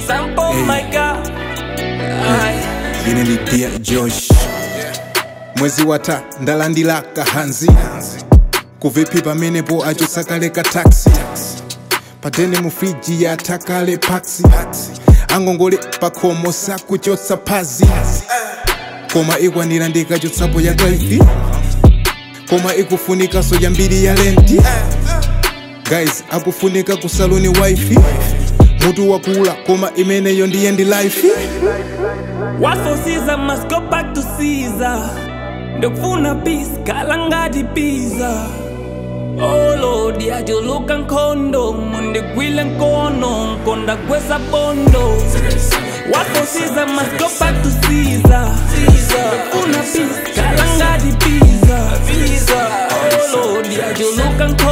sample my god Aye. ine ndi Dear josh mwezi wata ndalandira kahanzi kuvipi pamenepo achosakale ka taxi patene mu friji yatakale paxi angongole pakhomo sakuchotsa phazi koma ikwanira ndikachotsapo ya 12 koma ikufunikanso yambiri ya lenti guys akufunika ku saloni wifi mutu wakula koma imeneyo ndiye ndi life What for Caesar must go back to Caesar. Ndokufuna peace khala ngati pizza. Oh Lord, yajuluka nkhondo mundigwile nkono nkonda gwesa bondo. What for Caesar must go back to Caesar. Ndokufuna peace khala ngati pizza. Oh Lord, yajuluka nkhondo